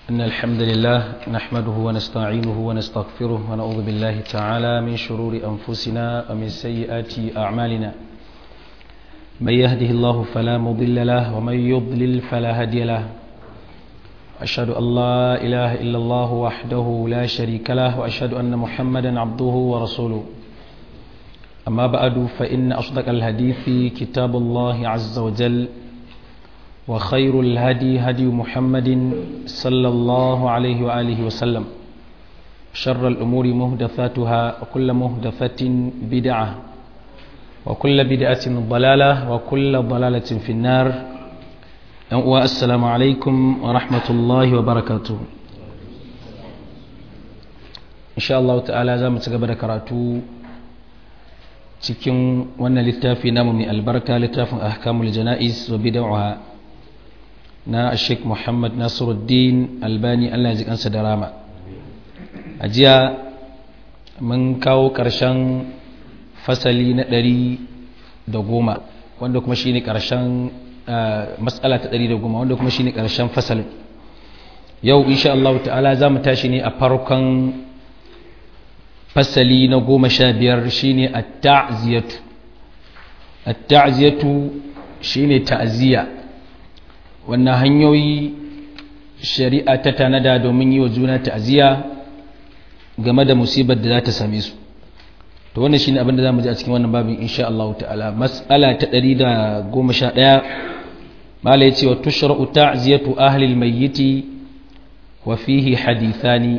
إن الحمد لله نحمده ونستعينه ونستغفره ونعوذ بالله تعالى من شرور أنفسنا ومن سيئات أعمالنا من يهده الله فلا مضل له ومن يضلل فلا هادي له أشهد أن لا إله إلا الله وحده لا شريك له وأشهد أن محمدا عبده ورسوله أما بعد فإن أصدق الحديث كتاب الله عز وجل وخير الهدي هدي محمد صلى الله عليه وآله وسلم شر الأمور مهدثاتها وكل مهدثة بدعة وكل بدعة ضلالة وكل ضلالة في النار والسلام عليكم ورحمة الله وبركاته إن شاء الله تعالى زام تقبل كراتو cikin wannan littafi namu mai albarka littafin ahkamul jana'iz wa bid'ah na Sheikh Muhammad Nasiruddin Albani Allah ya ji kansa da rama a jiya mun kawo ƙarshen fasali na ɗari da goma wanda kuma shine ƙarshen matsala ta ɗari da goma wanda kuma shine ƙarshen fasalin yau insha Allah ta'ala za mu tashi ne a farkon fasali na goma sha biyar shine at-ta'ziyatu at-ta'ziyatu shine ta'ziya wannan hanyoyi shari'a ta tanada domin yi wa juna ta'ziya game da musibar da za ta same su to wannan shine abin da zamu ji a cikin wannan babin insha Allah ta'ala mas'ala ta 111 mala yace wa tushra'u ta'ziyatu ahli al-mayyit wa fihi hadithani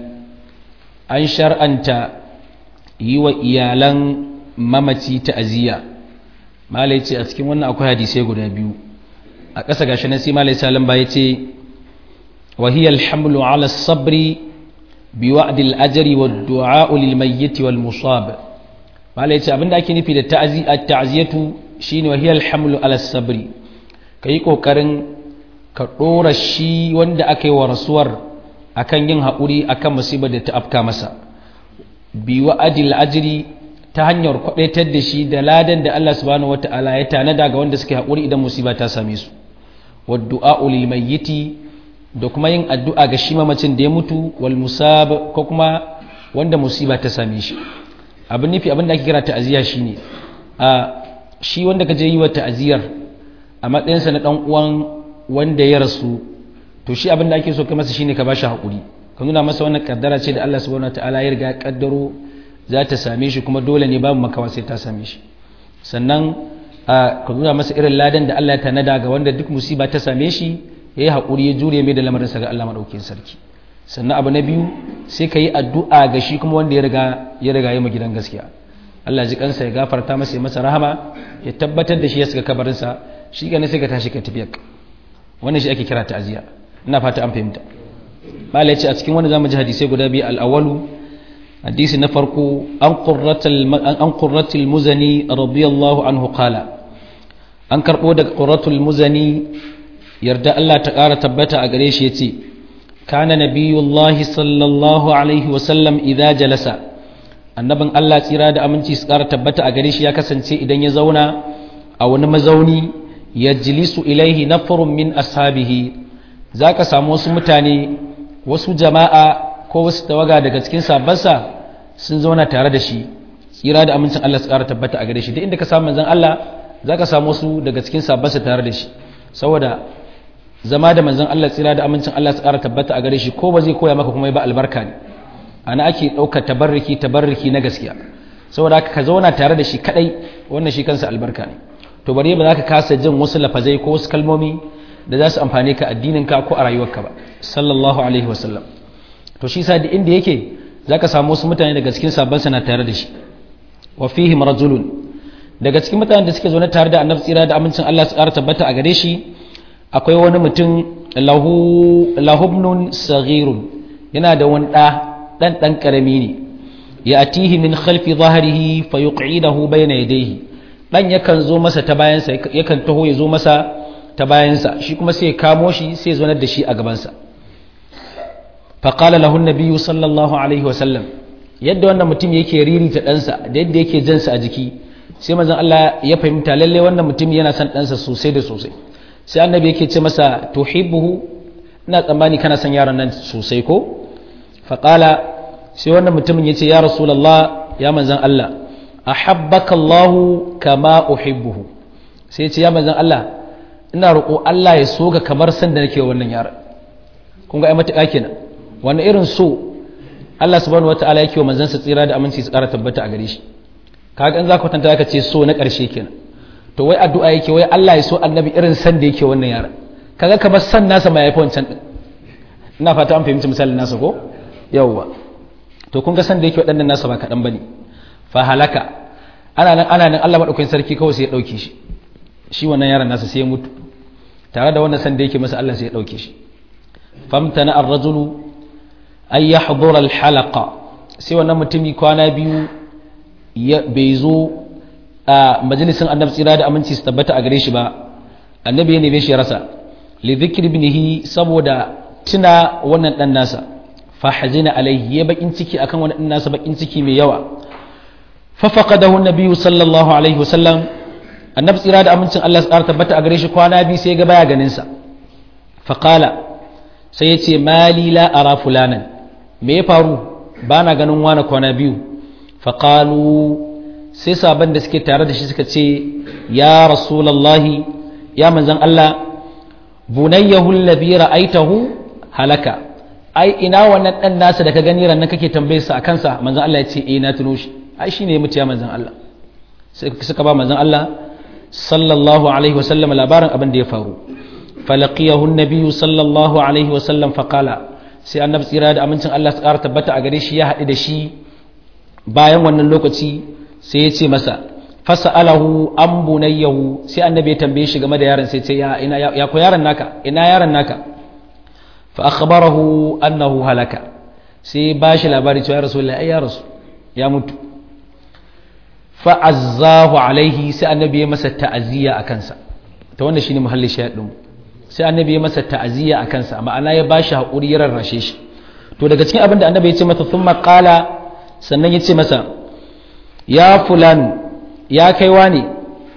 an shar'anta yi wa iyalan mamaci ta'ziya mala yace a cikin wannan akwai hadisai guda biyu a ƙasa gashi nan sai malai salam ba yace wa hiya alhamlu ala sabri bi wa'd al-ajri wa ad-du'a lil mayyit wal musab malai yace abinda ake nufi da ta'ziyatu shine wa hiya alhamlu ala sabri kai kokarin ka dora shi wanda aka yi wa rasuwar akan yin haƙuri akan musibar da ta afka masa bi wa'd al-ajri ta hanyar kwadaitar da shi da ladan da Allah subhanahu wata'ala ya tanada ga wanda suke haƙuri idan musiba ta same su waddu'a lil mayyiti da kuma yin addu'a ga shi mamacin da ya mutu wal musab ko kuma wanda musiba ta same shi abin nufi abin da ake kira ta'aziyya shine a shi wanda kaje yi wa ta'aziyar a matsayinsa na dan uwan wanda ya rasu to shi abin da ake so kai masa shine ka bashi hakuri ka nuna masa wannan kaddara ce da Allah subhanahu wataala ya riga ya kaddaro za ta same shi kuma dole ne babu makawa sai ta same shi sannan ka nuna masa irin ladan da Allah ya tanada ga wanda duk musiba ta same shi ya yi haƙuri ya jure mai da lamarinsa ga Allah maɗaukin sarki sannan abu na biyu sai ka yi addu'a ga shi kuma wanda ya riga ya riga ya gidan gaskiya Allah ji kansa ya gafarta masa ya masa rahama ya tabbatar da shi ya saka kabarinsa shi ganin sai ka tashi ka tafiya wannan shi ake kira ta'aziya ina fata an fahimta mala ya ce a cikin wani zamu ji hadisai guda biyu al-awwalu hadisi na farko an qurratul muzani radiyallahu anhu qala an karɓo daga ƙuratul muzani yarda Allah ta ƙara tabbata a gare shi ya ce kana nabiyullahi sallallahu alaihi wasallam idan jalasa annabin Allah tsira da aminci su ƙara tabbata a gare shi ya kasance idan ya zauna a wani mazauni ya jilisu ilaihi nafarun min ashabihi za ka samu wasu mutane wasu jama'a ko wasu tawaga daga cikin sabansa sun zauna tare da shi tsira da amincin Allah su ƙara tabbata a gare shi duk inda ka samu manzon Allah za ka samu su daga cikin sabansa tare da shi saboda zama da manzon Allah tsira da amincin Allah su ƙara tabbata a gare shi ko ba zai koya maka kuma ba albarka ne ana ake ɗaukar tabarriki tabarriki na gaskiya saboda haka ka zauna tare da shi kadai wannan shi kansa albarka ne to bari ba za ka kasa jin wasu lafazai ko wasu kalmomi da za su amfane ka addinin ka ko a rayuwarka ba sallallahu alaihi wasallam to shi sa inda yake za ka samu wasu mutane daga cikin sabansa na tare da shi wa fihim rajulun daga cikin mutanen da suke zaune tare da annabi tsira da amincin Allah su ƙara tabbata a gare shi akwai wani mutum lahu lahubnun saghirun yana da wani ɗa ɗan ɗan ƙarami ne ya atihi min khalfi zahrihi fa yuqidahu bayna yadayhi dan yakan zo masa ta bayansa yakan taho ya zo masa ta bayansa shi kuma sai ya kamo shi sai ya zonar da shi a gabansa fa qala lahu an-nabiy sallallahu alaihi wasallam yadda wannan mutum yake ririta ɗansa da yadda yake jansa a jiki sai manzon Allah ya fahimta lalle wannan mutum yana son ɗansa sosai da sosai sai annabi yake ce masa tuhibbuhu ina tsammani kana son yaron nan sosai ko faƙala sai wannan mutumin ya ce ya rasulallah ya manzan Allah ahabbaka Allahu kama uhibbuhu sai ya ce ya manzan Allah ina roƙo Allah ya so ga kamar san da nake wannan yaron kun ga ai matuƙa kenan wani irin so Allah subhanahu wataala yake wa manzansa tsira da aminci su ƙara tabbata a gare shi kaga in za ka kwatanta ka ce so na ƙarshe kenan to wai addu'a yake wai Allah ya so annabi irin san da yake wannan yaron kaga kamar san nasa mai yafi wancan din ina fata an fahimci misalin nasa ko yawwa to kun ga san da yake waɗannan nasa ba kaɗan bane fa halaka ana nan ana nan Allah madaukakin sarki kawai sai ya ɗauke shi shi wannan yaron nasa sai ya mutu tare da wannan san da yake masa Allah sai ya ɗauke shi famtana ar-rajulu ay yahdura al-halaqa sai wannan mutumi kwana biyu bai zo a majalisin annabi tsira da aminci su tabbata a gare shi ba annabi ya neme shi ya rasa li dhikri ibnihi saboda tuna wannan dan nasa fa hazina alayhi ya bakin ciki akan wannan dan nasa bakin ciki mai yawa fa faqadahu an-nabi sallallahu alaihi wasallam annabi tsira da amincin Allah su tabbata a gare shi kwana biyu sai ga baya ganin sa fa qala sai ya ce mali la ara fulanan me ya faru bana ganin wani kwana biyu fa qalu sai sabon da suke tare da shi suka ce ya rasulallahi ya manzan Allah bunayyahu alladhi ra'aitahu halaka ai ina wannan dan nasa da ka gani ran nan kake tambaye sa akan sa manzan Allah ya ce eh na tuno shi ai shine ya mutu ya manzan Allah sai suka ba manzan Allah sallallahu alaihi wasallam labarin abin da ya faru falaqiyahu an-nabiy sallallahu alaihi wasallam faqala sai annabi tsira da amincin Allah su ƙara tabbata a gare shi ya haɗu da shi bayan wannan lokaci sai ya ce masa fasa'alahu an bunayyahu sai annabi ya tambaye shi game da yaron sai ce ya ina ya ko yaron naka ina yaron naka fa akhbarahu annahu halaka sai ba shi labari cewa rasulullahi ai ya rasu ya mutu fa azzahu alaihi sai annabi ya masa ta'aziyya a kansa ta wannan shine muhalli shayad din sai annabi ya masa ta'aziyya a kansa ma'ana ya ba shi haƙuri ya rarrashe shi to daga cikin abin da annabi ya ce masa thumma qala sannan ya ce masa ya fulanu ya kaiwa ne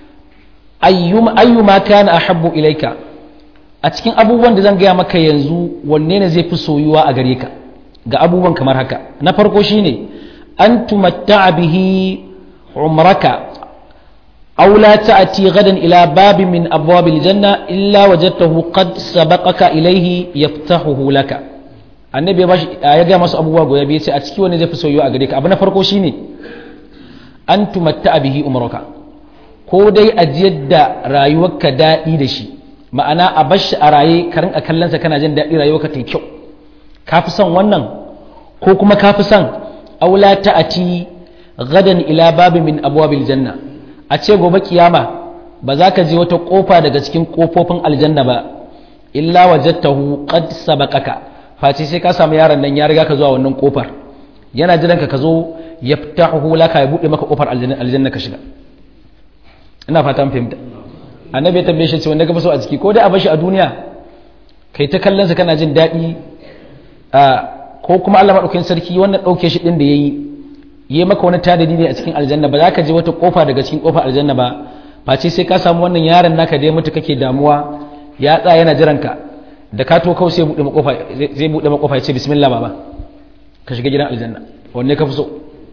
ayyuma kana ahabbu ilaika a cikin abubuwan da zan gaya maka yanzu wanne ne zai fi soyuwa a gare ka ga abubuwan kamar haka na farko shine an tumatta'a bihi umraka aw la ta'ti gadan ila babi min abwabil janna illa wajadtahu qad sabaqaka ilayhi yaftahuhu laka annabi ya ga masu abubuwa goya biyu ce a ciki wanne zai fi soyuwa a gare ka abu na farko shine an tumatta bihi umraka ko dai ajiyar da rayuwarka daɗi da shi ma'ana a bashi a raye ka rinka kallonsa kana jin daɗi rayuwarka ta kyau ka fi son wannan ko kuma ka fi son aula ta'ati gadan ila babi min abwabil janna a ce gobe kiyama ba za ka je wata kofa daga cikin kofofin aljanna ba illa wajadtahu qad sabaqaka face sai ka samu yaron nan ya riga ka zuwa wannan kofar yana jiran ka ka zo yaftahu laka ya bude maka kofar aljanna ka shiga ina fata mun fahimta annabi ya tambaye shi ce wanda ka so a ciki ko dai a bashi a duniya kai ta kallon sa kana jin daɗi a ko kuma Allah madaukakin sarki wannan dauke shi din da yayi yayi maka wani tadadi ne a cikin aljanna ba za ka je wata kofa daga cikin kofar aljanna ba face sai ka samu wannan yaron naka da ya mutu kake damuwa ya tsaya yana jiran ka da ka to kawai sai bude makofa zai bude makofa ya ce bismillah baba ka shiga gidan aljanna wanne ka fi so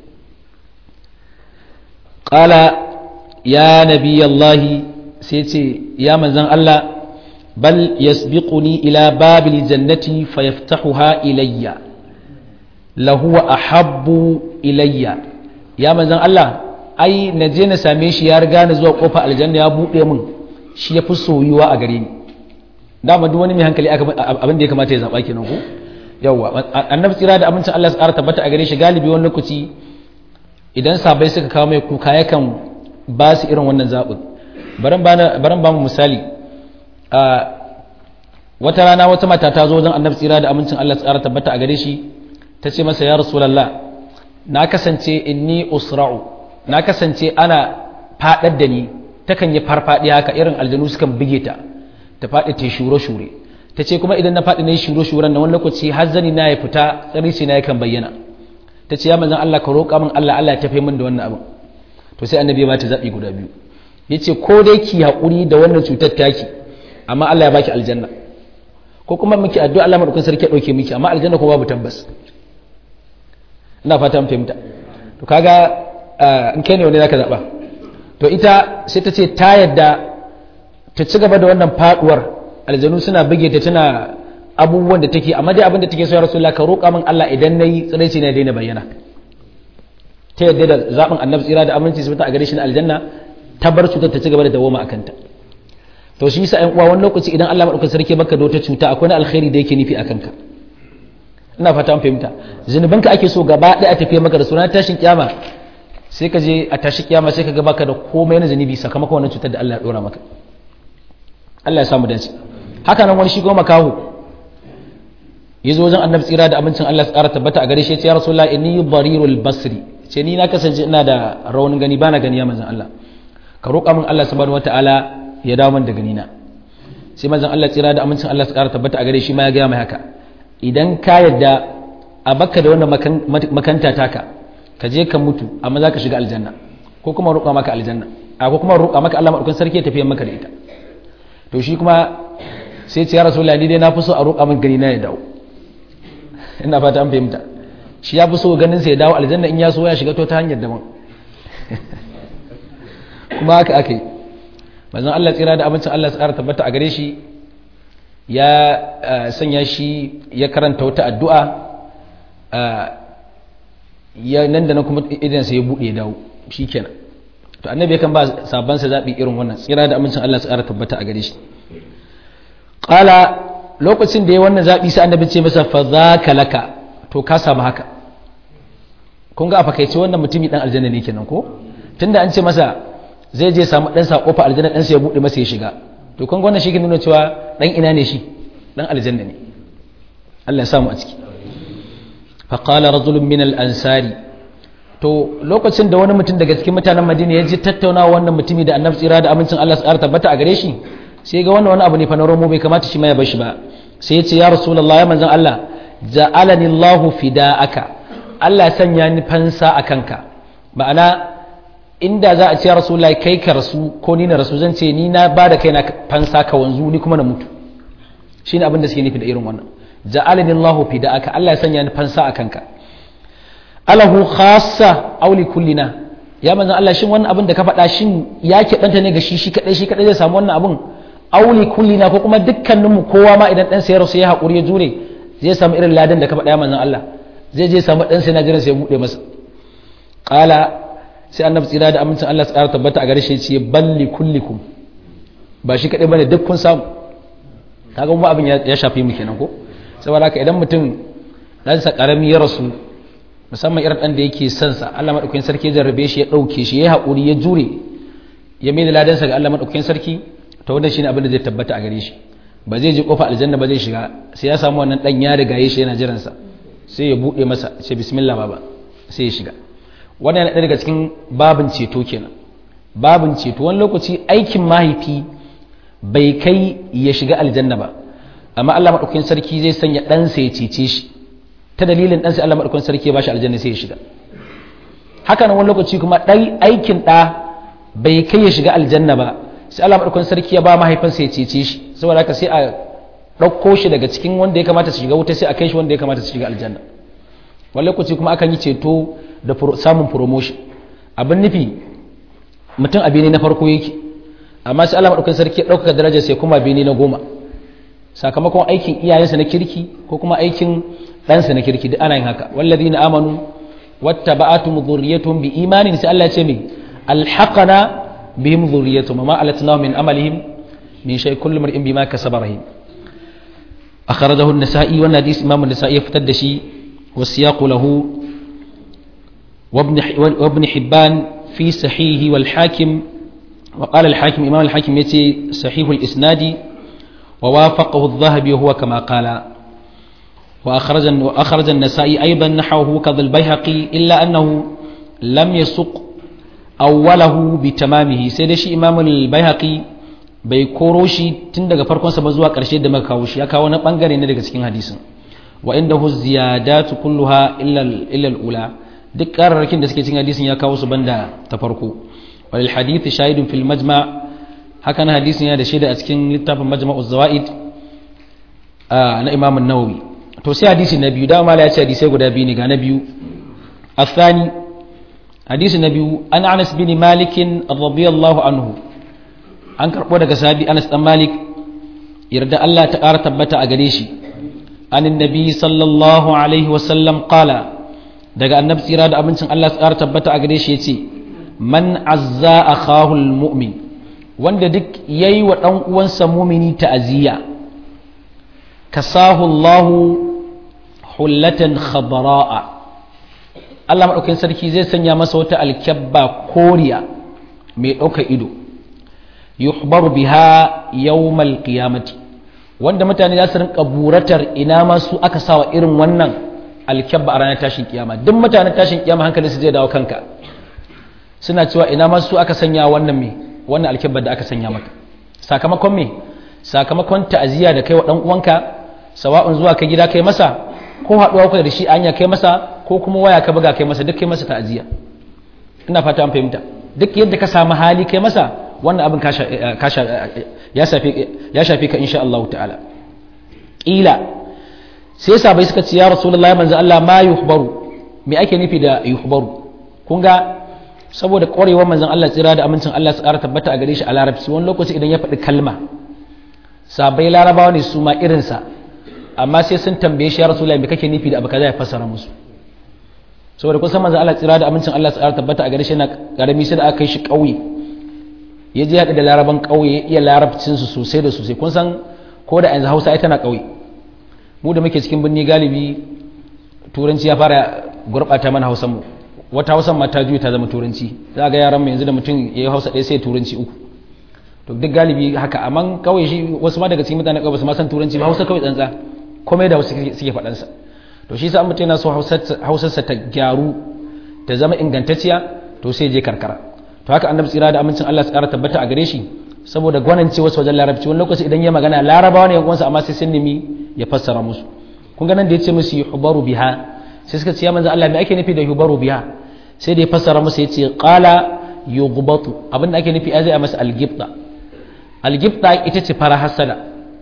qala ya nabiyallahi sai ce ya manzan Allah bal yasbiquni ila babil jannati fayaftahuha ilayya lahu ahabbu ilayya ya manzan Allah ai na je na same shi ya riga ni zuwa kofar aljanna ya bude min shi ya fi soyuwa a gare ni dama duk wani mai hankali abin da ya kamata ya zaba kenan ko yawwa annabi tsira da abincin Allah ya tsara tabbata a gare shi galibi wani lokaci idan sabai suka kawo mai kuka yakan ba su irin wannan zaɓin baran ba mu misali wata rana wata mata ta zo wajen annabi tsira da amincin Allah tsara tabbata a gare shi ta ce masa ya rasulallah na kasance inni usra'u na kasance ana faɗar da ni takan yi farfaɗi haka irin aljanu sukan buge ta ta faɗi ta shure-shure ta ce kuma idan na faɗi na yi shure-shuren na wani lokaci har zani na ya fita tsarisi na yakan bayyana ta ce ya manzan Allah ka roƙa min Allah Allah ya tafi min da wannan abin to sai annabi ya bata zaɓi guda biyu ya ce ko dai ki haƙuri da wannan cutar taki amma Allah ya baki aljanna ko kuma miki addu'a Allah madaukakin sarki ya dauke miki amma aljanna ko babu tabbas ina fata mun fahimta to kaga in kai ne wani zaka zaba to ita sai ta ce ta yadda ta ci gaba da wannan faduwar aljanu suna buge ta tana abubuwan da take amma dai abin da take so ya rasulullah ka roƙa min Allah idan nayi tsiraici ne daina bayyana ta yadda da zaɓin annabi tsira da aminci su a gare shi na aljanna ta bar cutar ta ci gaba da dawoma a kanta to shi yasa ƴan uwa wani lokaci idan Allah madaukakin sarki baka da wata cuta akwai na alkhairi da yake nufi a kanka ina fata an fahimta zunubanka ake so gaba ɗaya a tafiye maka da sunan tashin kiyama sai ka je a tashi kiyama sai ka ga baka da komai na zunubi sakamakon wannan cutar da Allah ya dora maka Allah ya samu dace haka nan wani shi goma kawo ya zo wajen annabi tsira da abincin Allah tsara tabbata a gare shi ya ce ya rasulullah inni barirul basri ce ni na kasance ina da raunin gani bana gani ya manzon Allah ka roƙa min Allah subhanahu wataala ya dawo min da gani na sai manzon Allah tsira da amincin Allah tsara tabbata a gare shi ma ya ga mai haka idan ka yadda a baka da wannan makanta taka ka je ka mutu amma za ka shiga aljanna ko kuma roƙa maka aljanna a ko kuma roƙa maka Allah madaukakin sarki ya tafi maka da ita to shi kuma sai ce ya rasulullahi ni dai na fi so a roƙa min gani na ya dawo ina fata an fahimta shi ya fi so ganin sai ya dawo aljanna in ya so ya shiga to ta hanyar daban kuma haka aka yi manzon Allah tsira da abincin Allah tsara tabbata a gare shi ya sanya shi ya karanta wata addu'a ya nan da nan kuma idan sai ya buɗe ya dawo shikenan to annabi yakan ba sabban sa zabi irin wannan tsira da amincin Allah tsara tabbata a gare shi qala lokacin da ya wannan zabi sai annabi ce masa fa zaka laka to ka samu haka kun ga a fakaice wannan mutumi dan aljanna ne kenan ko tunda an ce masa zai je samu dan sa kofa aljanna dan sa ya bude masa ya shiga to kun ga wannan shi ke nuna cewa dan ina ne shi dan aljanna ne Allah ya samu a ciki fa qala rajulun min al-ansari to lokacin da wani mutum daga cikin mutanen Madina ya ji tattaunawa wannan mutumi da Annabi tsira da amincin Allah ya tabbata a gare shi sai ga wannan wani abu ne fa na romo bai kamata shi ma ya bar shi ba sai ya ce ya rasulullah ya manzon Allah ja'alani Allahu fida'aka Allah sanya ni fansa a kanka ma'ana inda za a ce ya rasulullahi kai ka rasu ko ni na rasu zan ce ni na ba da kaina fansa ka wanzu ni kuma na mutu shine abin da suke nufi da irin wannan ja'alani Allahu fida'aka Allah ya sanya ni fansa a kanka alahu khassa aw li kullina ya manzon Allah shin wannan abin da ka faɗa shin ya keɓanta ne ga shi shi kadai shi kadai zai samu wannan abin aw li kullina ko kuma dukkaninmu kowa ma idan dan sai ya rasu ya haƙuri ya jure zai samu irin ladan da ka faɗa ya manzon Allah zai je samu ɗansa na jiran sai ya buɗe masa ƙala sai annabi tsira da amincin Allah tsara tabbata a gare shi ce balli kullikum ba shi kaɗai bane duk kun samu kaga mu abin ya shafi mu kenan ko saboda haka idan mutum ɗansa ƙarami ya rasu musamman irin ɗan da yake son sa Allah madaukakin sarki ya jarrabe shi ya ɗauke shi ya haƙuri ya jure ya mai da ladansa ga Allah madaukakin sarki to wannan shine abin da zai tabbata a gare shi ba zai je kofa aljanna ba zai shiga sai ya samu wannan ɗan ya riga ya shi yana jiransa sai ya buɗe masa ce bismillah baba sai ya shiga wannan yana daga cikin babin ceto kenan babin ceto wani lokaci aikin mahaifi bai kai ya shiga aljanna ba amma Allah madaukakin sarki zai sanya ɗansa ya cece shi ta dalilin ɗansa Allah madaukakin sarki ya bashi aljanna sai ya shiga haka nan wani lokaci kuma ɗai aikin ɗa bai kai ya shiga aljanna ba sai Allah madaukakin sarki ya ba mahaifinsa ya cece shi saboda haka sai a ɗauko shi daga cikin wanda ya kamata su shiga wuta sai a kai shi wanda ya kamata su shiga aljanna wani lokaci kuma akan yi ceto da samun promotion abin nufi mutum a bene na farko yake amma sai Allah madaukakin sarki ya ɗaukaka darajar sai kuma bene na goma sakamakon aikin iyayensa na kirki ko kuma aikin ɗansa na kirki duk ana yin haka wallazina amanu wattaba'atum dhurriyyatuhum bi imanin sai Allah ya ce mai alhaqana bihim dhurriyyatuhum ma alatnahum min amalihim min shay kullu mar'in bima kasaba rahim أخرجه النسائي والحديث إمام النسائي افتد شيء والسياق له وابن وابن حبان في صحيح والحاكم وقال الحاكم إمام الحاكم يتي صحيح الإسناد ووافقه الذهبي وهو كما قال وأخرج وأخرج النسائي أيضا نحوه كذا البيهقي إلا أنه لم يسق أوله بتمامه سيدشي إمام البيهقي bai koro shi tun daga farkonsa ba zuwa ƙarshe da muka kawo shi ya kawo na ɓangare ne daga cikin hadisin wa inda hu ziyadatu kulluha illa al-ula duk ƙararrakin da suke cikin hadisin ya kawo su banda ta farko walil hadith shahidun fil majma hakan hadisin ya da shaida a cikin littafin majma'u zawaid na Imam Nawawi to sai hadisi na biyu dama ya ce hadisai guda biyu ne ga na biyu الثاني حديث النبي أن أنس بن مالك رضي الله عنه an karɓo daga sahabi Anas dan Malik yarda Allah ta ƙara tabbata a gare shi anin nabi sallallahu alaihi wasallam qala daga annabi tsira da abincin Allah ta ƙara tabbata a gare shi yace man azza akhahu almu'min wanda duk yayi wa dan uwansa mu'mini ta'aziyya kasahu Allah hullatan khadra'a Allah madaukakin sarki zai sanya masa wata alkyabba koriya mai ɗaukar ido yuhbaru biha yawmal qiyamati wanda mutane za su rinka buratar ina ma su aka sawa irin wannan alkyabba a ranar tashin kiyama duk mutanen tashin kiyama hankali su zai dawo kanka suna cewa ina ma su aka sanya wannan me wannan alkyabba da aka sanya maka sakamakon me sakamakon ta'aziyya da kai wa dan uwanka sawa'un zuwa kai gida kai masa ko haɗuwa kai da shi anya kai masa ko kuma waya ka buga kai masa duk kai masa ta'aziyya ina fata an fahimta duk yadda ka samu hali kai masa wannan abin ya shafi ka insha Allah ta'ala ƙila sai sabai suka ce ya rasulullah manzo Allah ma yuhbaru me ake nufi da yuhbaru kun ga saboda ƙwarewar manzon Allah tsira da amincin Allah su ƙara tabbata a gare shi a larabci wani lokaci idan ya faɗi kalma sabai larabawa ne su ma irinsa amma sai sun tambaye shi ya rasulullah me kake nufi da abu kaza ya fassara musu saboda kusan manzon Allah tsira da amincin Allah su ƙara tabbata a gare shi yana karami sai da aka kai shi ƙauye ya je haɗu da laraban ƙauye ya iya larabcinsu sosai da sosai kun san ko da yanzu hausa ai tana ƙauye mu da muke cikin birni galibi turanci ya fara gurɓata mana hausan mu wata hausan ma ta juya ta zama turanci za ga yaran mu yanzu da mutum ya yi hausa ɗaya sai turanci uku to duk galibi haka amma ƙauye shi wasu ma daga cikin mutanen ƙauye su ma san turanci ba hausa kawai tsantsa komai da wasu suke faɗansa to shi sa an mutum yana so hausarsa ta gyaru ta zama ingantacciya to sai je karkara to haka annabi tsira da amincin Allah su ƙara tabbata a gare shi saboda gwanance wasu wajen larabci wani lokaci idan ya magana larabawa ne yankunsa amma sai sun nemi ya fassara musu kun ga nan da ya ce musu yuhbaru biha sai suka ce ya manzo Allah me ake nufi da yuhbaru biha sai da ya fassara musu ya ce qala yughbatu abin da ake nufi a zai a masa algibta algibta ita ce fara hasada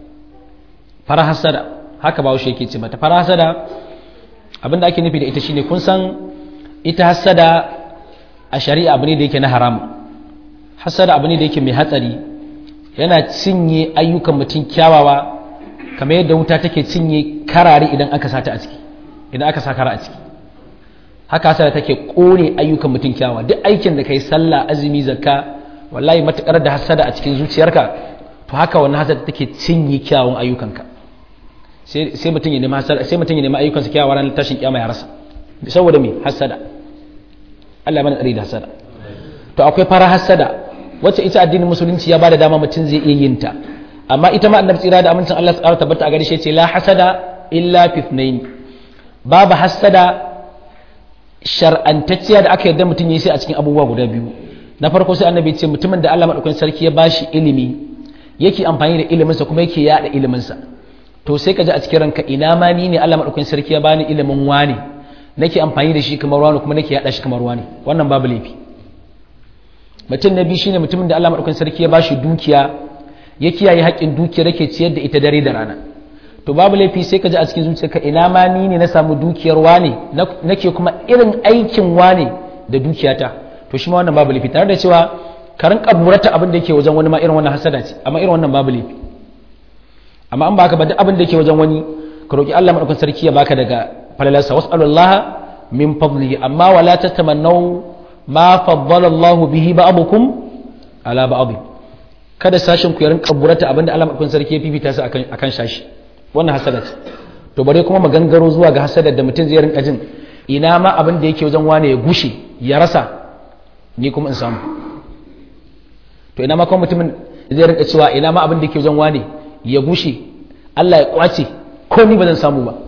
fara hasada haka bawo shi yake ce mata fara hasada abin da ake nufi da ita shine kun san ita hasada a shari'a abu ne da yake na haram hasada abu ne da yake mai hatsari yana cinye ayyukan mutum kyawawa kamar yadda wuta take cinye karare idan aka sata a ciki idan aka sa kara a ciki haka hasada take kone ayyukan mutum kyawawa duk aikin da kai sallah azumi zakka wallahi matukar da hasada a cikin zuciyarka to haka wannan hasada take cinye kyawun ayyukanka sai sai mutum ya nemi hasada sai mutum ya nemi ayyukansa kyawawa ranar tashin kiyama ya rasa saboda me hasada Allah mana tsari da hasada to akwai fara hasada wacce ita addinin musulunci ya bada dama mutum zai iya yin ta amma ita ma annabi tsira da amincin Allah tsara tabbata a gare shi ce la hasada illa fitnain babu hasada shar'antacciya da aka yarda mutum yi sai a cikin abubuwa guda biyu na farko sai annabi ce mutumin da Allah madaukakin sarki ya bashi ilimi yake amfani da iliminsa kuma yake yada iliminsa to sai ka ji a cikin ranka ina ma ni ne Allah madaukakin sarki ya bani ilimin wani nake amfani da shi kamar wani kuma nake yada shi kamar wani wannan babu laifi mutum na biyu shine mutumin da Allah madaukakin sarki ya bashi dukiya ya kiyaye haƙƙin dukiyar yake ciyar da ita dare da rana to babu laifi sai ka ji a cikin zuciyarka ina ma ni ne na samu dukiyar wane nake kuma irin aikin wane da dukiyata to shi ma wannan babu laifi tare da cewa ka rinka burata abin da yake wajen wani ma irin wannan hasada ce amma irin wannan babu laifi amma an baka ba duk abin da yake wajen wani ka roki Allah madaukakin sarki ya baka daga falalarsa was'alullaha min fadlihi amma wala tatamannaw ma faddala Allah bihi ba'dukum ala ba'd kada sashin ku ya rinka burata abin da Allah madaukakin sarki ya fifita su akan akan shashi wannan hasada ce to bare kuma magangaro zuwa ga hasadar da mutum zai rinka jin ina ma abin da yake wajen wane ya gushe ya rasa ni kuma in samu to ina ma kuma mutumin zai rinka cewa ina ma abin da yake wajen wane ya gushe Allah ya kwace ko ni ba zan samu ba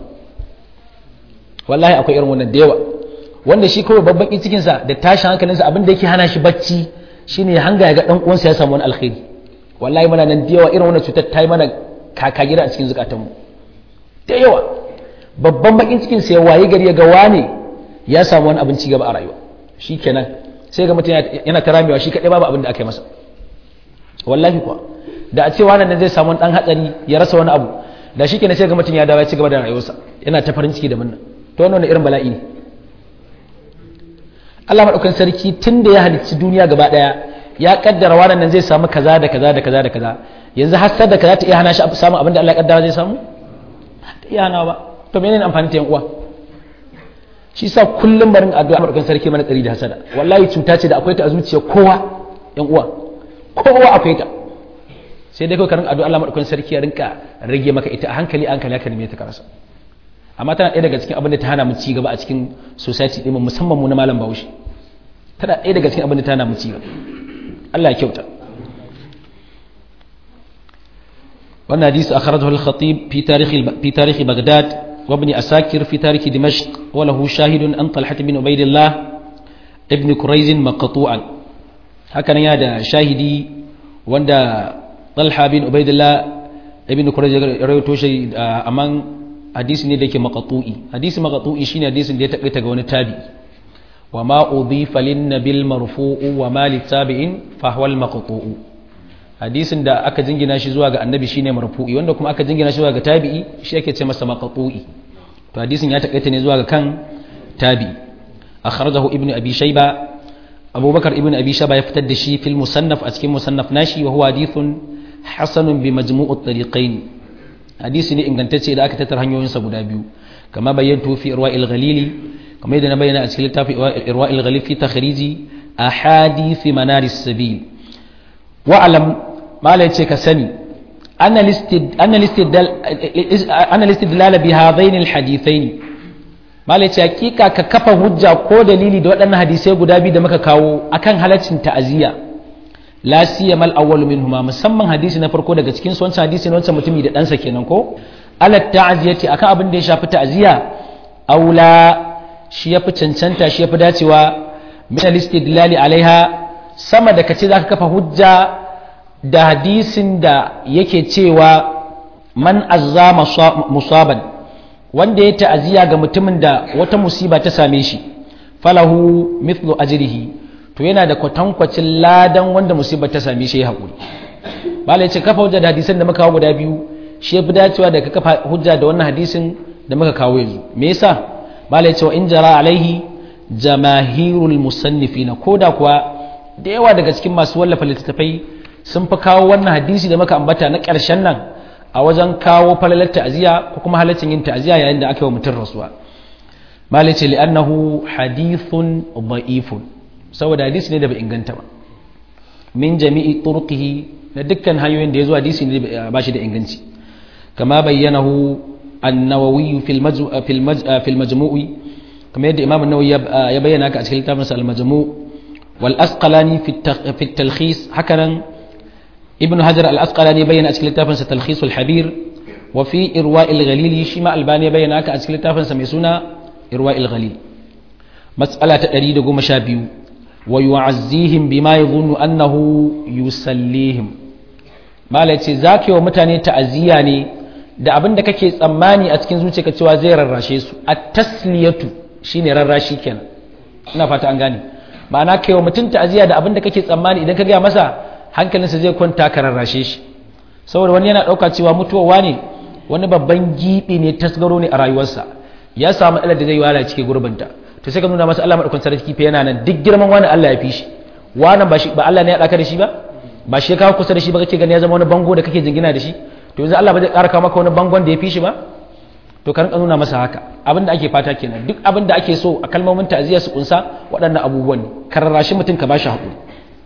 wallahi akwai irin wannan da yawa wanda shi kawai babban cikin sa da tashin hankalinsa abin da yake hana shi bacci shine ya hanga ya ga dan uwansa ya samu wani alkhairi wallahi muna nan da yawa irin wannan cutar ta yi mana kaka gida a cikin zukatanmu da yawa babban bakin cikin sai waye gari ya ga wane ya samu wani abin gaba a rayuwa shi kenan sai ga mutum yana ta ramewa shi kaɗai babu abin da aka yi masa wallahi kuwa da a ce wannan zai samu ɗan hatsari ya rasa wani abu da shi kenan sai ga mutum ya dawo ya ci gaba da rayuwarsa yana ta farin ciki da munna to wannan irin bala'i ne Allah madaukakin sarki tun da ya halicci duniya gaba daya ya kaddara wannan nan zai samu kaza da kaza da kaza da kaza yanzu hasar da kaza ta iya hana shi samun abin da Allah ya kaddara zai samu ta iya hana ba to menene amfani ta yan uwa shi sa kullum barin addu'a madaukakin sarki mana tsari da hasada wallahi cuta ce da akwai ta a zuciya kowa yan uwa kowa akwai ta sai dai kawai karin addu'a Allah madaukakin sarki ya rinka rage maka ita a hankali a hankali haka ne ta karasa amma tana ɗaya daga cikin abin da ta hana mu ci gaba a cikin society ɗin musamman mu na malam Bahaushe tana ɗaya daga cikin abin da ta hana mu ci gaba Allah ya kyauta wannan hadisi akhrajahu al-khatib fi tarikh fi tarikh Baghdad wa ibn Asakir fi tarikh Dimashq wa lahu shahidun an Talhat bin Ubaydillah ibn Quraiz maqtu'an haka nan ya da shahidi wanda Talha bin Ubaydillah ibn Quraiz ya rawaito shi amman hadisi ne da yake maqtu'i hadisi maqtu'i shine hadisin da ya tabbata ga wani tabi wa ma udhifa lin nabil marfu'u wa ma li tabi'in fa huwa al maqtu'u hadisin da aka jingina shi zuwa ga annabi shine marfu'i wanda kuma aka jingina shi zuwa ga tabi'i shi ake ce masa maqtu'i to hadisin ya takaita ne zuwa ga kan tabi'i akhrajahu ibnu abi shayba abubakar ibnu abi shayba ya fitar da shi fil musannaf a cikin musannaf nashi wa huwa hadithun hasanun bi majmu'ut tariqain hadisi ne ingantacce da aka tattara hanyoyinsa guda biyu kama bayyantu fi irwa'il ghalili kamar yadda na bayyana a cikin littafin irwa'il ghalil fi takhriji ahadith manaris sabil wa alam malai ce ka sani anna listidlal bi hadain alhadithain malai ce hakika ka kafa hujja ko dalili da waɗannan hadisai guda biyu da muka kawo akan halaccin ta'aziyya la siyamal awwal minhuma musamman hadisi na farko daga cikin wancan hadisi na wancan mutumi da ɗansa kenan ko ala ta'ziyati akan abin da ya shafi ta'ziya aula shi yafi cancanta shi yafi dacewa min al-istidlali alaiha sama da kace zaka kafa hujja da hadisin da yake cewa man azza musaban wanda ya ta'ziya ga mutumin da wata musiba ta same shi falahu mithlu ajrihi to yana da kwatankwacin ladan wanda musibar ta sami shi haƙuri malai ce kafa hujja da hadisin da muka kawo guda biyu shi fi dacewa da ka kafa hujja da wannan hadisin da muka kawo yanzu me yasa malai ce wa in jara alaihi jamahirul musannifina ko da kuwa da yawa daga cikin masu wallafa littattafai sun fi kawo wannan hadisi da muka ambata na ƙarshen nan a wajen kawo falalar ta'aziyya ko kuma halaccin yin ta'aziyya yayin da aka yi wa mutum rasuwa malai ce li'annahu hadithun da'ifun saboda hadisi ne da bai inganta ba min jami'i turqihi da dukkan hanyoyin da ya zo hadisi ne ba shi da inganci kama bayyanahu an-nawawi fil fil majmu'i kamar yadda imam an-nawawi ya bayyana ka a cikin littafin al-majmu' wal asqalani fi at-talkhis hakanan ibn hajar al-asqalani bayyana a cikin littafin sa talkhis al-habir wa fi irwa' al-ghalili shi ma albani bayyana ka a cikin littafin sa mai suna irwa' al-ghalil mas'ala ta 112 ويعزيهم بما يظن أنه يسليهم ما لتي ذاك يوم متاني تعزية ne da abin da kake tsammani a cikin zuciyarka cewa zai rarrashe su at-tasliyatu shine rarrashi kenan ina fata an gane ma'ana kai wa mutum ta'aziya da abin da kake tsammani idan ka ga masa hankalinsa zai kwanta ka rarrashe shi saboda wani yana dauka cewa mutuwa ne wani babban gibi ne tasgaro ne a rayuwarsa ya samu matsalar da zai wala cike gurbinta to sai ka nuna masa Allah madaukakin sarki fa yana nan duk girman wani Allah ya fi shi wannan ba shi ba Allah ne ya daka da shi ba ba shi ya kawo kusa da shi ba kake gani ya zama wani bango da kake jingina da shi to yanzu Allah ba zai ƙara kawo maka wani bangon da ya fi shi ba to ka rinka nuna masa haka abin da ake fata kenan duk abin da ake so a kalmomin ta'aziyya su kunsa waɗannan abubuwan ne ka rarrashi mutum ka bashi haƙuri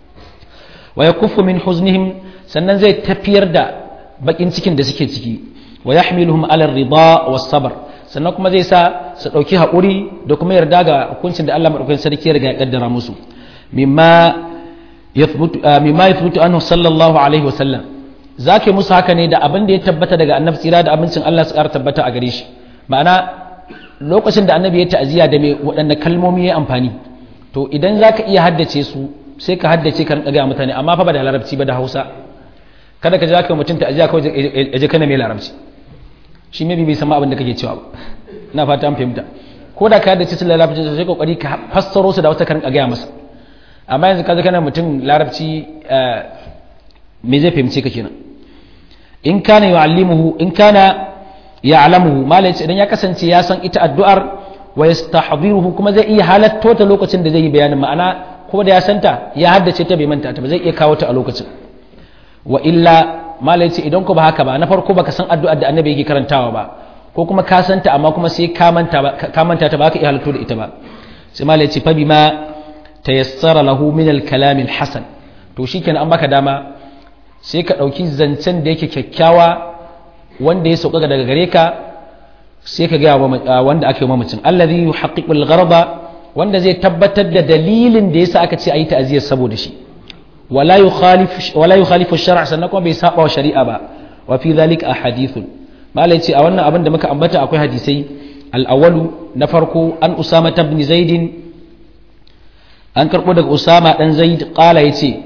wa yakuffu min huznihim sannan zai tafiyar da bakin cikin da suke ciki wa yahmiluhum ala ar-ridha was-sabr sannan kuma zai sa su ɗauki haƙuri da kuma yarda ga hukuncin da Allah maɗaukakin sarki ya riga ya ƙaddara musu mimma ya futu anhu sallallahu alaihi wasallam za ke musu haka ne da abin da ya tabbata daga annabi tsira da abincin Allah su ƙara tabbata a gare shi ma'ana lokacin da annabi ya ta'aziyya da mai waɗanne kalmomi ya amfani to idan za ka iya haddace su sai ka haddace ka rinka gaya mutane amma fa ba da larabci ba da hausa kada ka ji za ka mutum ta'aziyya kawai ya je kana mai larabci shi maybe bai sama abin da kake cewa ba ina fata an fahimta ko da ka da cikin larabci sai kokari ka fassaro su da wata karin gaya masa amma yanzu ka kana mutum larabci me zai fahimce ka kenan in kana yu'allimuhu in kana ya alamu malai idan ya kasance ya san ita addu'ar wa yastahdiruhu kuma zai iya halatto ta lokacin da zai yi bayanin ma'ana ko da ya santa ya haddace ta bai manta ta ba zai iya kawo ta a lokacin wa illa malai ce idan ko ba haka ba na farko baka san addu'ar da annabi yake karantawa ba ko kuma ka santa amma kuma sai ka manta ka manta ta ba ka iya halatto da ita ba sai malai ce fa bima tayassara lahu min al-kalam al-hasan to shikenan an baka dama sai ka dauki zancen da yake kyakkyawa wanda ya sauka daga gare ka sai ka gaya wanda aka yi mamacin allazi yuhaqqiqu al-gharaba wanda zai tabbatar da dalilin da yasa aka ce ayi ta'aziyar saboda shi wala yukhalif wala yukhalifu ash-shar' sannan kuma bai saba wa shari'a ba wa fi dhalika ahadithun malai ce a wannan abin da muka ambata akwai hadisai al-awwalu na farko an usama ibn zaid an karbo daga usama dan zaid qala yace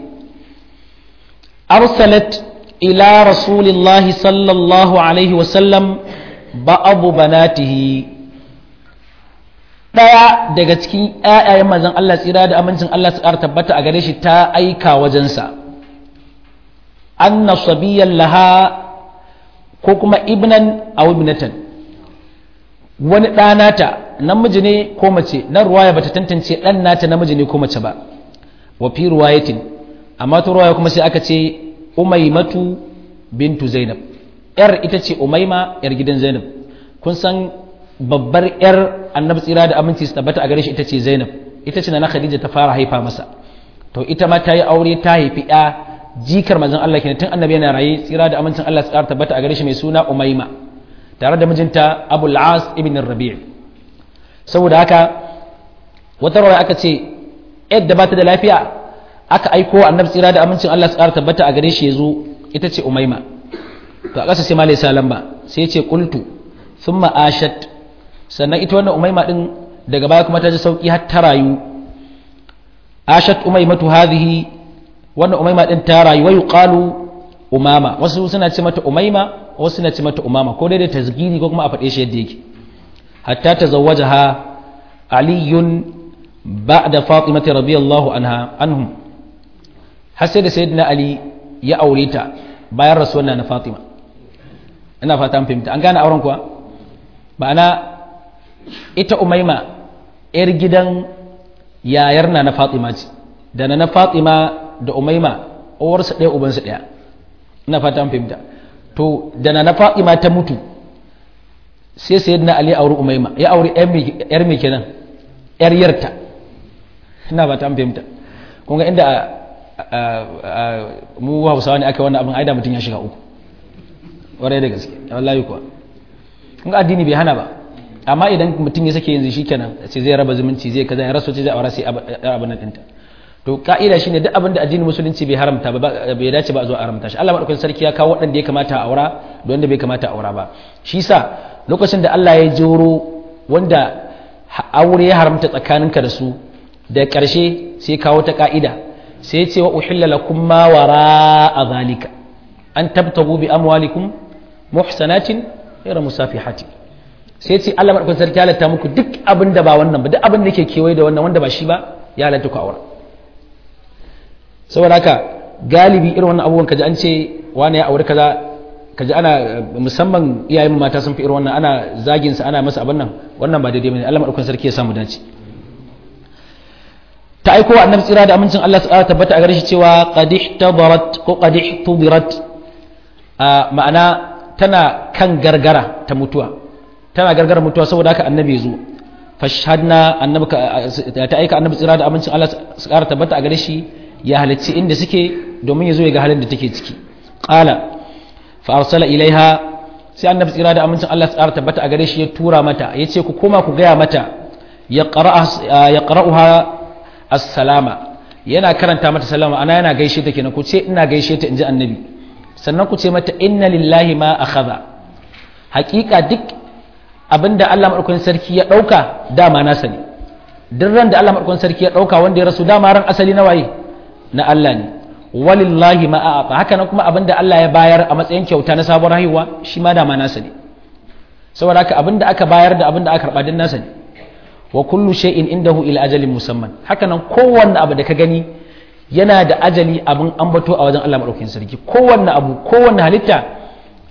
arsalat إلى رسول الله صلى الله عليه وسلم بعض بناته ɗaya daga cikin ‘ya'yayen mazan Allah tsira da amincin Allah su ƙara tabbata a gare shi ta aika wajensa anna sabiyan laha ko kuma ibnan a ibnatan wani ɗanata namiji ne ko mace na ruwaya bata tantance ɗan nata namiji ne ko mace ba wa fi ruwayatin amma ta ruwaya kuma sai aka ce umaimatu bintu zainab yar ita ce umaima yar gidan zainab kun san babbar yar annabi tsira da aminci su tabbata a gare shi ita ce zainab ita ce na khadija ta fara haifa masa to ita ma ta yi aure ta haifi ya jikar manzon Allah kenan tun annabi yana raye tsira da amincin Allah tsara tabbata a gare shi mai suna umaima tare da mijinta abul as ibn rabi' saboda haka wata rawaya aka ce yadda ba ta da lafiya aka aiko annabi tsira da amincin Allah su ƙara tabbata a gare shi ya zo ita ce umaima to a ƙasa sai malai salam ba sai ya ce qultu thumma ashat sannan ita wannan umaima din daga baya kuma ta ji sauki har ta rayu ashat umaimatu hadhihi wannan umaima din ta rayu wayu qalu umama wasu suna ce mata umaima wasu suna ce mata umama ko dai da tasgiri ko kuma a faɗe shi yadda yake hatta tazawwajaha aliyun ba'da fatimati radiyallahu anha anhum har sai da sayyidina ali ya aure ta bayan rasuwar na fatima ina fata an fahimta an gane auren kuwa ma'ana ita umaima yar gidan yayar na na fatima ce da na na fatima da umaima uwarsa ɗaya ubansa ɗaya ina fata an fahimta to da na na fatima ta mutu sai sayyidina ali ya auri umaima ya auri yar mai kenan yar yarta ina fata an fahimta kun ga inda mu hausawa ne aka wannan abin aida mutum ya shiga uku warai da gaske wallahi kuwa kun ga addini bai hana ba amma idan mutum ya sake yanzu shikenan sai zai raba zumunci zai kaza ya rasu ce zai aure sai abin nan dinta to ka'ida shine duk abin da addinin musulunci bai haramta ba bai dace ba a zo a haramta shi Allah madaukakin sarki ya kawo waɗanda ya kamata a aura da wanda bai kamata a aura ba shi sa lokacin da Allah ya joro wanda aure ya haramta tsakaninka da su da ƙarshe sai kawo ta ka'ida sai ce wa uhilla lakum ma wara a zalika an tabtagu bi amwalikum muhsanatin ghayra musafihati sai ce Allah madaukakin sarki ya halatta muku duk abin da ba wannan ba duk abin da yake kewaye da wannan wanda ba shi ba ya halatta ku aure saboda haka galibi irin wannan abubuwan kaji an ce wani ya aure kaza kaji ana musamman iyayen mata sun fi irin wannan ana zagin sa ana masa abin nan wannan ba daidai bane Allah madaukakin sarki ya samu dace ta aiko annabi tsira da amincin Allah subhanahu tabbata a gare shi cewa qad ihtabarat ko qad ihtubirat ma'ana tana kan gargara ta mutuwa tana gargara mutuwa saboda haka annabi zo fashhadna annabi ta aika annabi tsira da amincin Allah subhanahu tabbata a gare shi ya halicci inda suke domin ya zo ya ga halin da take ciki qala fa arsala ilaiha sai annabi tsira da amincin Allah subhanahu tabbata a gare shi ya tura mata yace ku koma ku gaya mata ya qara'uha assalama yana karanta mata salama ana yana gaishe ta kenan ku ce ina gaishe ta inji annabi sannan ku ce mata inna lillahi ma akhadha hakika duk abinda Allah madaukakin sarki ya dauka dama nasa ne duk ran da Allah madaukakin sarki ya dauka wanda ya rasu dama ran asali na waye na Allah ne walillahi ma a'ata haka nan kuma abinda Allah ya bayar a matsayin kyauta na sabon haihuwa shi ma dama nasa ne saboda haka abinda aka bayar da abinda aka karba din nasa ne wa kullu shay'in indahu ila ajalin musamman haka nan kowanne abu da ka gani yana da ajali abin ambato a wajen Allah madaukakin sarki kowanne abu kowanne halitta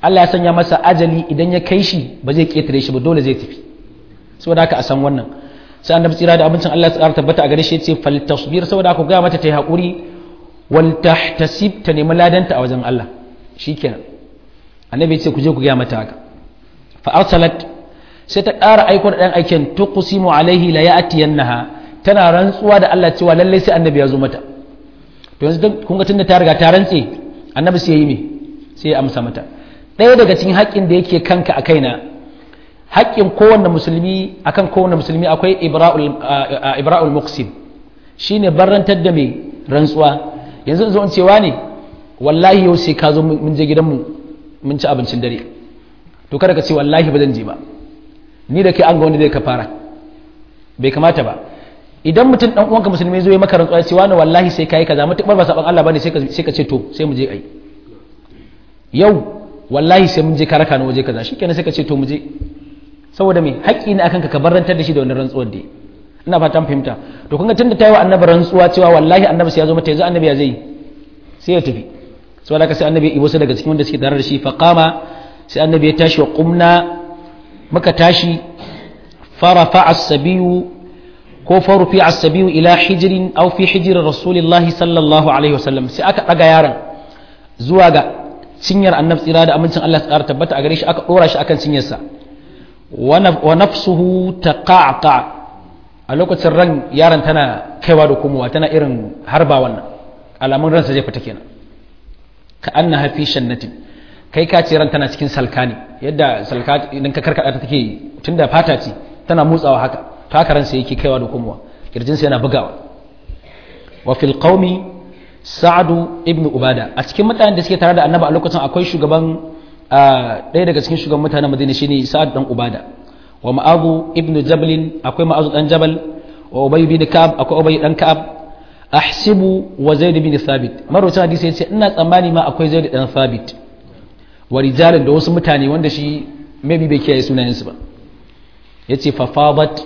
Allah ya sanya masa ajali idan ya kai shi ba zai ketare shi ba dole zai tafi saboda haka a san wannan sai annabi tsira da abincin Allah ya tsara tabbata a gare shi yace fal tasbir saboda haka ga mata ta yi hakuri wal tahtasib ta nemi ladanta a wajen Allah shikenan annabi yace ku je ku ga mata haka fa arsalat sai ta ƙara aiko da ɗan aikin tuqsimu alaihi la ya'tiyannaha tana rantsuwa da Allah cewa lalle sai annabi ya zo mata to yanzu kun ga tunda ta riga ta rantse annabi sai yi me sai ya amsa mata ɗaya daga cikin haƙƙin da yake kanka a kaina haƙƙin kowanne musulmi akan kowanne musulmi akwai ibra'ul ibra'ul muqsim shine barrantar da mai rantsuwa yanzu zo in cewa ne wallahi yau sai ka zo mun je gidanmu mun ci abincin dare to kada ka ce wallahi ba zan je ba ni da kai an ga wanda zai ka fara bai kamata ba idan mutum dan uwanka musulmi zo ya maka rantsuwa cewa ne wallahi sai kai kaza mutum ba saban Allah bane sai ka sai ka ce to sai mu je ai yau wallahi sai mun je ka raka na waje kaza shikenan sai ka ce to mu je saboda me haƙƙi ne akan ka ka barantar da shi da wannan rantsuwar da ina fatan fahimta to kun ga tunda ta yi wa annabi rantsuwa cewa wallahi annabi sai ya zo mata yanzu annabi ya zai sai ya tafi saboda haka sai annabi ya ibo su daga cikin wanda suke tare da shi fa qama sai annabi ya tashi wa qumna muka tashi farafa as-sabiyu ko farufi as-sabiyu ila hijrin aw fi hijri rasulillahi sallallahu alaihi wasallam sai aka daga yaron zuwa ga cinyar annabi tsira da amincin Allah ya tabbata a gare shi aka dora shi akan cinyarsa wa nafsuhu taqaqa a lokacin ran yaron tana kaiwa da komowa tana irin harba wannan alamun ransa zai fita kenan ka anna hafi shannatin kai ka ce ran tana cikin salka ne yadda salka idan ka karkada ta take tunda fata ce tana motsawa haka to haka ransa yake kaiwa da komowa kirjinsa yana bugawa wa fil qaumi sa'adu ibnu ubada a cikin mutanen da suke tare da annabi a lokacin akwai shugaban ɗaya daga cikin shugaban mutanen madina shine sa'ad dan ubada wa ma'azu ibnu jabalin akwai ma'azu dan jabal wa ubay bin ka'ab akwai ubay dan ka'ab ahsibu wa zaid bin thabit marwacin hadisi yace ina tsammani ma akwai zaid dan thabit wa rijalan da wasu mutane wanda shi maybe bai kiyaye sunayen su ba yace fa fadat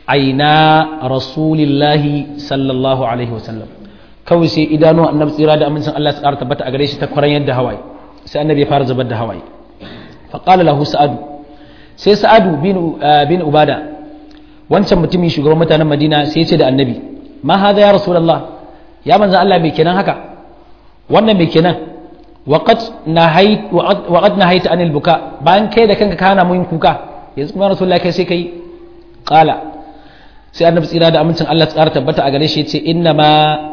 aina rasulillahi sallallahu alaihi wasallam kawai sai idanu annabi tsira da amincin Allah ya tsara tabbata a gare shi ta kwaran yadda hawaye sai annabi ya fara zubar da hawaye fa qala lahu sa'adu sai sa'adu bin ubada wancan mutumin shugaban mutanen madina sai ce da annabi ma haza ya rasulullah ya manzan Allah mai kenan haka wannan mai kenan waqad nahayt waqad nahayt anil buka bayan kai da kanka kana mun kuka yanzu kuma rasulullah kai sai kai qala sai annabi tsira da amincin Allah tsara tabbata a gare shi yace inna ma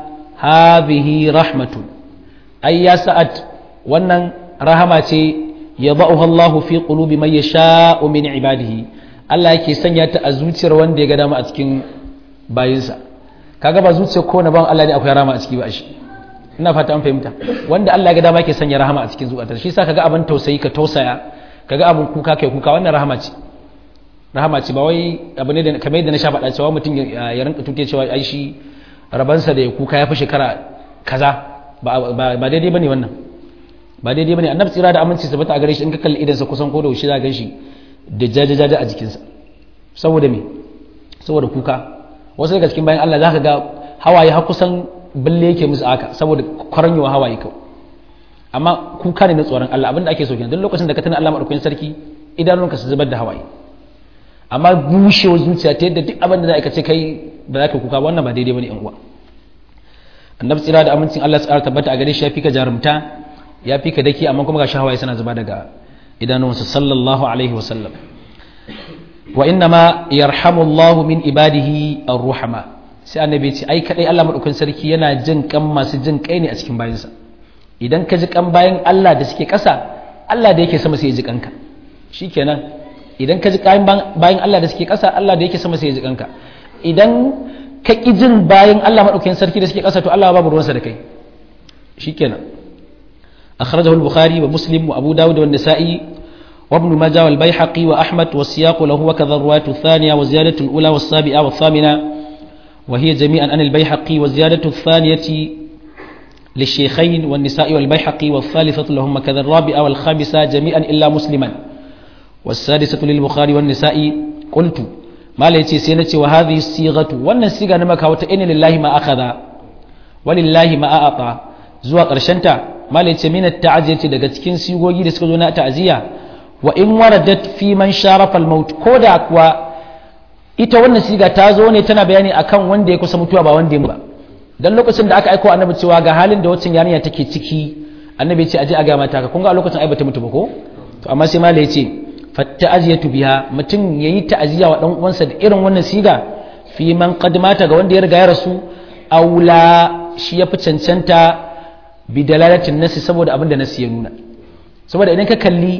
hadhihi rahmatun ai ya sa'ad wannan rahama ce yada'uha Allahu fi qulubi man yasha'u min ibadihi Allah yake sanya ta a zuciyar wanda ya ga dama a cikin bayinsa kaga ba zuciyar ko na ban Allah ne akwai rahama a ciki ba shi ina fata an fahimta wanda Allah ya ga dama yake sanya rahama a cikin zuciyar shi yasa kaga abin tausayi ka tausaya kaga abin kuka kai kuka wannan rahama ce rahama ce ba wai abu ne da kamar yadda na sha faɗa cewa mutum ya rinka tuke cewa ai shi rabansa da ya kuka ya fi shekara kaza ba daidai bane wannan ba daidai bane annabi tsira da aminci sabata a gare shi in ka kalli idan sa kusan ko da shi za ga shi da jajajaja a jikinsa saboda me saboda kuka wasu daga cikin bayan Allah zaka ga hawaye har kusan balle yake musu aka saboda kwaranyewa hawaye kawai amma kuka ne na tsoron Allah abinda ake so kenan duk lokacin da ka tana Allah madaukakin sarki idanunka su zubar da hawaye amma bushewar zuciya ta yadda duk abin da za ka ce kai ba za ka kuka wannan ba daidai bane yan uwa annabi tsira da amincin Allah tsara tabbata a gare shi ya fi ka jarumta ya fi ka daki amma kuma ga shahawaye suna zuba daga idanunsa sallallahu alaihi wasallam wa inna ma yarhamu Allah min ibadihi ar-ruhama sai annabi ce ai kadai Allah madaukakin sarki yana jin kan masu jin kai ne a cikin bayansa idan ka ji kan bayan Allah da suke ƙasa Allah da yake sama sai ya ji kanka shikenan idan ka ji kayan bayan Allah da suke ƙasa Allah da yake sama sai ya ji kanka idan ka ƙi jin bayan Allah madaukakin sarki da suke ƙasa to Allah babu ruwansa da kai shikenan أخرجه البخاري ومسلم وأبو داود والنسائي وابن ماجه والبيحقي وأحمد والسياق له وكذا الرواية الثانية وزيادة الأولى والسابعة والثامنة وهي جميعا عن البيحقي والزيادة الثانية للشيخين والنساء والبيحقي والثالثة لهم كذا الرابعة والخامسة جميعا إلا مسلما والسادسة للبخاري والنساء قلت ما ليتي سينتي وهذه الصيغة وأن الصيغة نمك وتئن لله ما أخذ ولله ما أعطى زوا قرشنتا malai ce min at-ta'ziyati daga cikin sigogi da suka zo na ta'ziya wa in waradat fi man sharafa al-maut koda kuwa ita wannan siga ta zo ne tana bayani akan wanda ya kusa mutuwa ba wanda ya ba dan lokacin da aka aika annabi cewa ga halin da wacin yarinya take ciki annabi ya ce aje a ga mata ka kun ga a lokacin ai bata mutu ba ko to amma sai malai ya ce fatta'aziyatu biha mutum yayi ta'aziya wa dan uwansa da irin wannan siga fi man qad mata ga wanda ya riga ya rasu aula shi yafi cancanta bi dalalatin nasi saboda abin da nasi ya nuna saboda idan ka kalli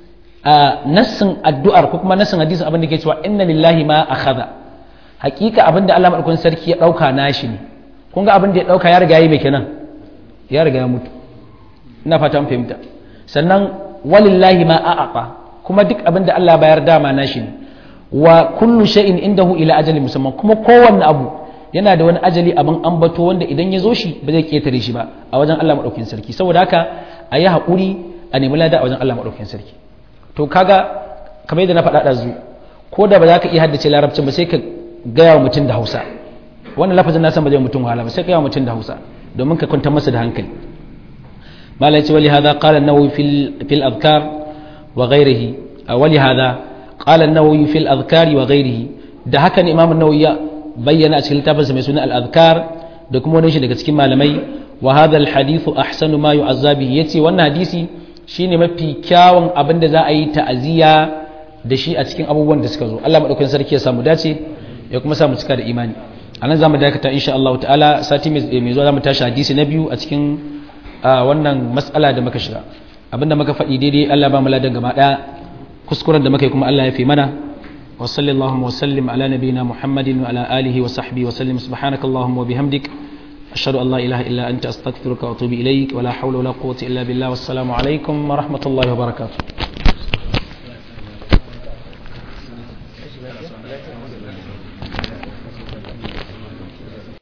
a nassin addu'ar ko kuma nassin hadisin abin da ke cewa inna lillahi ma akhadha hakika abin da Allah madaukakin sarki ya dauka nashi ne kun ga abin da ya dauka ya riga yi mai kenan ya riga ya mutu ina fata mun fahimta sannan walillahi ma a'aqa kuma duk abin da Allah bayar dama nashi ne wa kullu shay'in indahu ila ajalin musamman kuma kowanne abu yana da wani ajali abin ambato wanda idan ya zo shi ba zai ketare shi ba a wajen Allah madaukakin sarki saboda haka a yi haƙuri a nemi lada a wajen Allah madaukakin sarki to kaga kamar yadda na faɗa ɗazu ko da ba za ka iya haddace larabcin ba sai ka gaya wa mutum da hausa wannan lafazin na san ba zai mutum wahala ba sai ka gaya wa mutum da hausa domin ka kwantar masa da hankali malai ce wali hada qala an-nawawi fil fil adhkar wa ghayrihi wali hada qala an-nawawi fil adhkar wa ghayrihi da haka ne imam an-nawawi ya bayyana a cikin littafinsa mai suna al-adhkar da kuma wani shi daga cikin malamai wa hadha al-hadith ahsanu ma yu'azza bihi yace wannan hadisi shine mafi kyawun abin da za a yi ta'aziyya da shi a cikin abubuwan da suka zo Allah madaukakin sarki ya samu dace ya kuma samu cika da imani anan zamu dakata insha Allah ta'ala sati mai zuwa zamu tashi hadisi na biyu a cikin wannan mas'ala da muka shiga abinda muka faɗi daidai Allah ba mu ladan gaba daya kuskuren da muka yi kuma Allah ya fi mana wa sallallahu wa sallim ala nabiyyina Muhammadin wa ala alihi wa sahbihi wa sallim subhanakallahumma wa bihamdik أشهد أن لا إله إلا أنت أستغفرك وأتوب إليك ولا حول ولا قوة إلا بالله والسلام عليكم ورحمة الله وبركاته